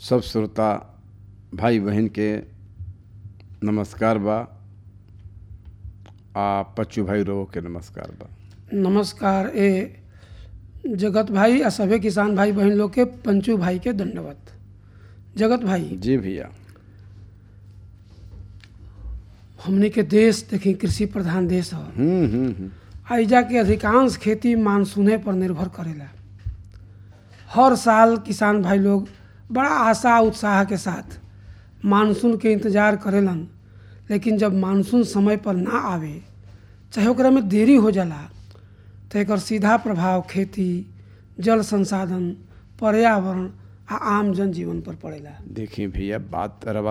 सब श्रोता भाई बहन के नमस्कार बा आ पच्चू भाई रो के नमस्कार बा नमस्कार ए जगत भाई आ सभे किसान भाई बहन लोग के पंचू भाई के दंडवत जगत भाई जी भैया हमने के देश देखी कृषि प्रधान देश ह हम्म हम्म हम्म। आइजा के अधिकांश खेती मानसूने पर निर्भर करेला हर साल किसान भाई लोग बड़ा आशा उत्साह के साथ मानसून के इंतजार करेलन लेकिन जब मानसून समय पर ना आवे चाहे ओकरा में देरी हो जाला तो एकर सीधा प्रभाव खेती जल संसाधन पर्यावरण आ आम जनजीवन पर पड़ेला देखिए भैया बात रवा